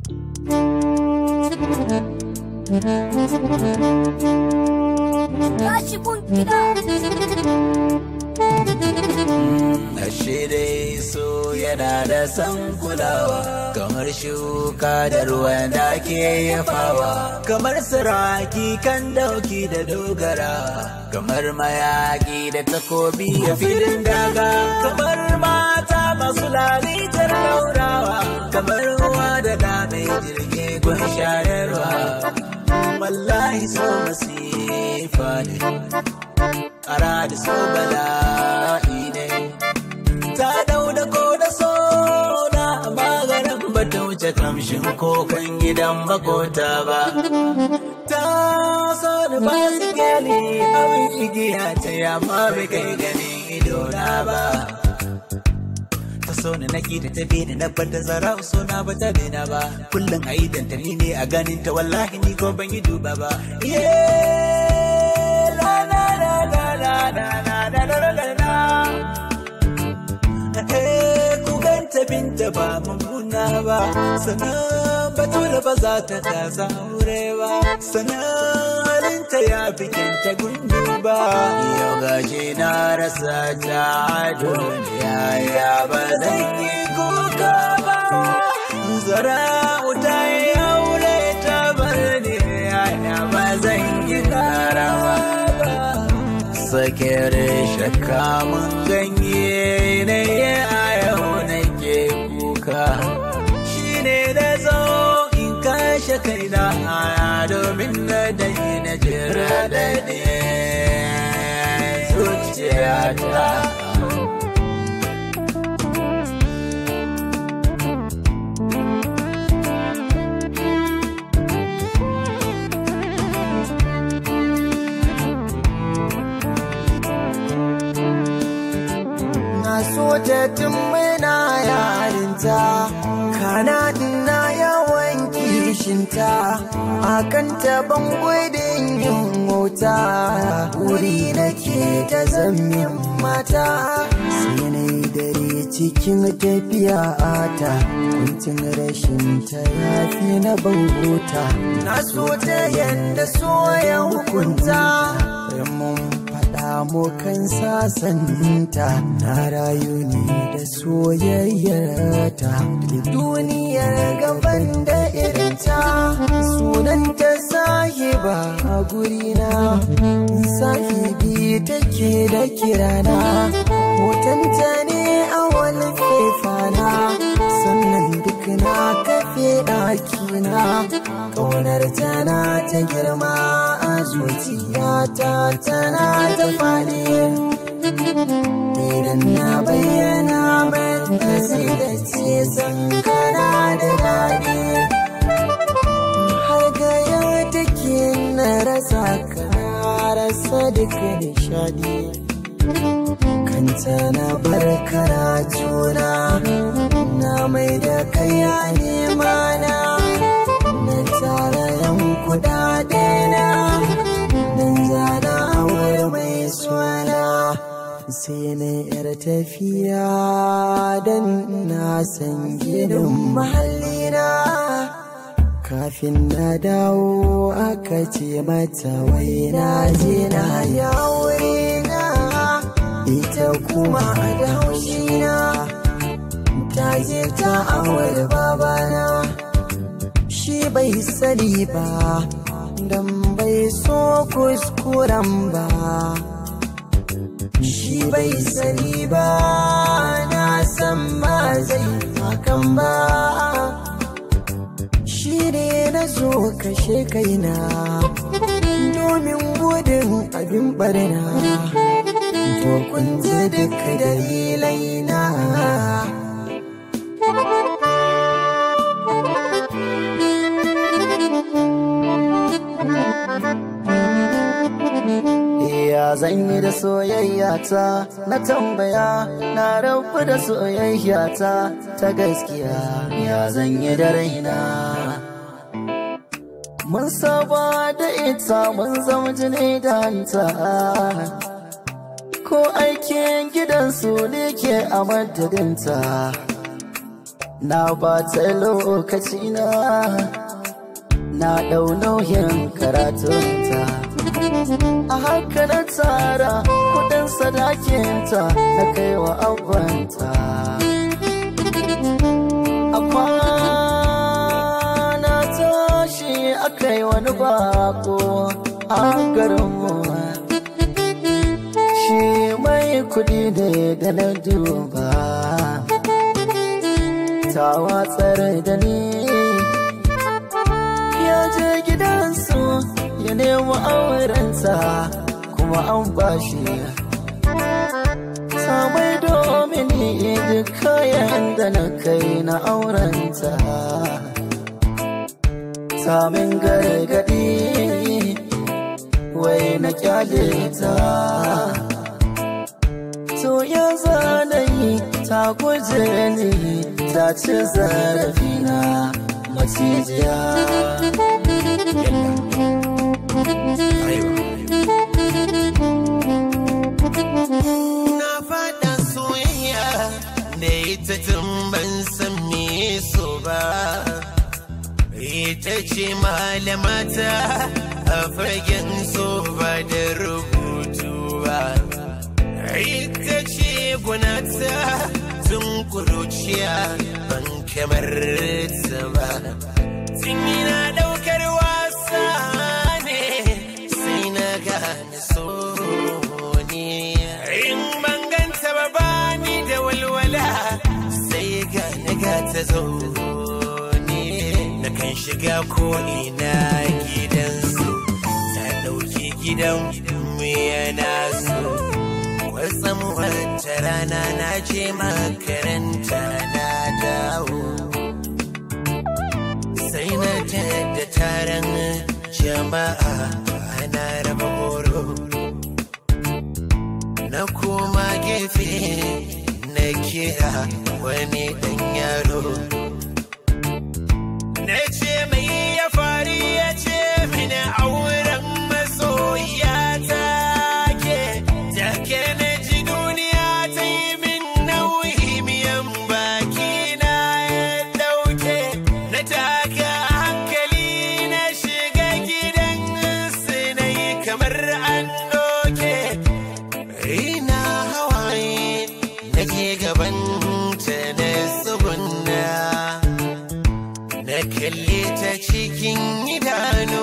Tashi kun gida. Ashe dai so yana da san kulawa kamar shuka da ruwan da ke yafawa kamar siraki kan dauki da dogara kamar mayaki da takobi a filin daga kamar mata masu lalitar laurawa kamar ruwa da dame jirgi gun shayarwa wallahi so masifa ne ara da so bala'i ne ta dau da ko da so na maganin ba ta wuce kamshin kokan gidan makota ba ta so da ba su gani abin igiya ta yamma bai kai ganin idona ba ta so na naki da ta bini na bar da zara so na ba ta bina ba kullum a idan ta ni ne a ganin ta wallahi ni ko ban yi duba ba yeah la la la la la la la la la la la Eh, ku ganta binta ba mummuna ba sannan batula ba za ta kasa aure ba sannan halinta ya fi kyanta gundu ba yau gashi na rasa ta a duniya ya ba zan yi kuka ba zara wuta ya aure ta bar ni ya ba zan yi karawa ba sakere shakka mun ganye ne a yau nake kuka shine da zo in kashe kaina domin na dai na jira da zuciyata Na so ta tun muna yarinta, kana ina yawan kishinta, akan taban gudun yin wauta, wuri nake ta zamin mata. Sai na yi dare cikin tafiya ta, kuncin rashin ta yafi na bangota. Na so ta yanda so ya hukunta, mun faɗa mu kan sasanta na rayu ne da soyayyarta da duniyar gaban da irinta sunanta sahiba a gurina sahibi take da kirana hotonta ne a wani fefana sannan duk na kafe ɗakina ƙaunar tana ta girma a zuciyata tana ta faɗi idan na bayyana mata sai da ce san kana da daɗi har ga yau take na rasa ka rasa duk nishaɗi kanta na bar karatuna na mai da kai a nema na na tara yan kudade na dan zana aure mai suna sai na yar tafiya dan na san gidan mahallina kafin na dawo aka ce mata wai na je na yaure na ita kuma da haushina ta je ta aure babana shi bai sani ba dan bai so kuskuren ba shi bai sani ba na san ba zai hakan ba shi ne na zo kashe kaina domin gudun abin barna to kun ji duka dalilai na Ya zan yi da soyayya ta na tambaya na rabu da soyayya ta ta gaskiya ya zan yi da raina Mun saba da ita mun zama jini da hanta Ko aikin gidansu ne ke a madadinta na ba ta lokaci na na ɗau nauyin karatunta a haka na tsara kudin sadakinta na kai wa abanta a kwana tashi aka yi wani bako a garinmu shi mai kudi ne da na duba ta watsar da ni ya je gidansu ya nemi aurenta kuma an bashi samai domin duk kayan da na kai na aurenta samin gargadi wai na kyale ta to ya zanayi ta guje ni ta ci zarafina macijiya Na faɗa soyayya da ita tun ban san me so ba. Ita ce malamata a fagen so ba da rubutu ba. Ita ce gunata tun kuruciya ban kamar ta ba. Tun ina ɗaukar wasa ne sai na gane so ne. In ban ganta ba bani da walwala sai gane ga ta zo ne. Na kan shiga ko ina gidansu ta ɗauki gidan mu yana so. Wasan wata rana na je makaranta na dawo. Sai na da taron jama'a ana raba horo. Na koma gefe na kira wani ɗan yaro. Na ce mai ya fari ya ce mini auren masoya ta ke. Take na ji duniya ta yi min nauyi miyan baki na ya ɗauke. Na taka hankali na shiga gidan su na yi kamar an doke. Ina hawaye nake gaban ta na tsugunna na kalle ta cikin idanu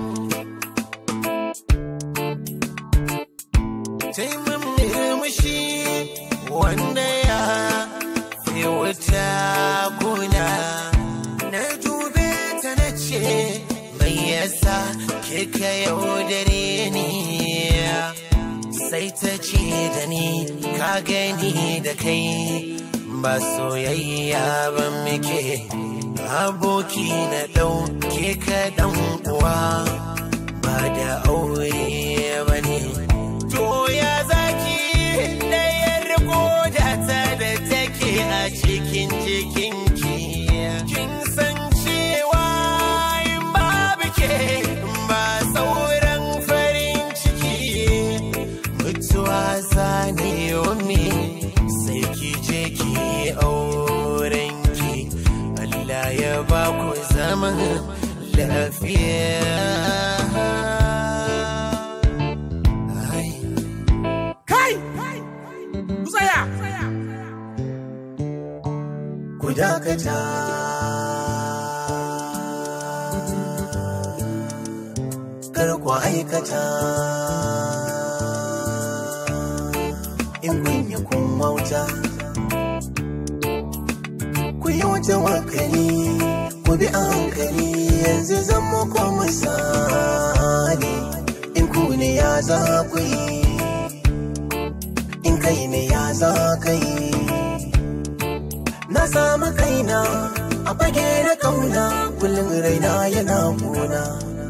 Taimun murmushi wanda ya fi wuta guna na dube ta na ce mai yasa kika yaudare ni sai ta ce da ni ka gani da kai ba soyayya ba muke aboki na ɗauke ka ɗan uwa ba da aure ba ne to ya zaki ɗayar koda ta da take a cikin jikinki kin san cewa in babu ke ba sauran farin ciki mutuwa zane yomi sai ki je ki aurenki Allah ya ba ku zaman lafiya Ai. Kai! Ku tsaya! ku dakata kar ku aikata in kun yi kun wauta ku yi wata wakali ku bi a hankali yanzu zan muku misali in ku ne ya za ku yi in kai ne ya za ka yi Na samu kaina a fage na kauna kullum raina yana kuna.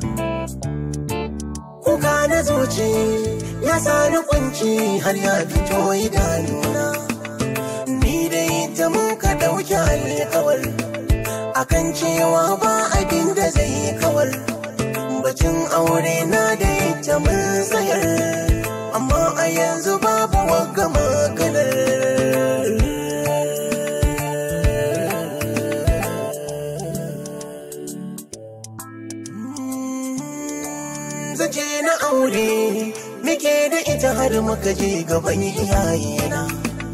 Kuka na zuci ya sani kunci har ya fito idanuna. Ni dai ta mun ka ɗauki alkawar akan cewa ba abin da zai kawar. Bacin aure na da ita mun tsayar amma a yanzu babu wagga maganar. je na aure muke da ita har muka je gaban iyayena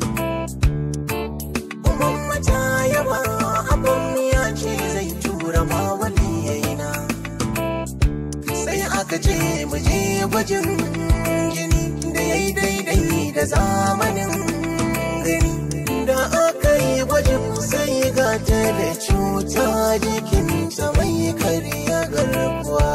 Umar ta yaba abin ya ce zai tura ma waliyayena sai aka ce mu je gwajin jini da ya yi daidai da zamanin gani da aka yi gwajin sai ga ta da cuta jikinta mai karya garkuwa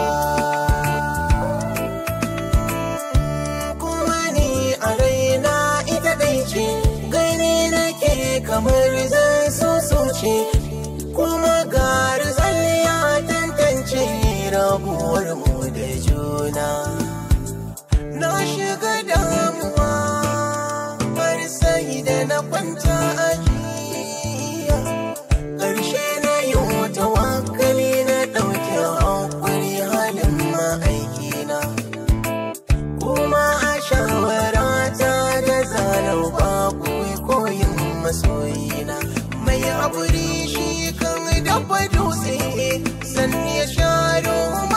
kuma ni a raina ita dai ce gani nake kamar zan so ce kuma garzal ya tantance rabuwar mu da juna na shiga damuwa har sai da na kwanta a jiya ƙarshe na yi wata wakali na ɗauke hankali halin ma'aikina kuma a shawarata da zalau babu koyin masoyina mai haƙuri shi kan dafa dutse sannan ya sha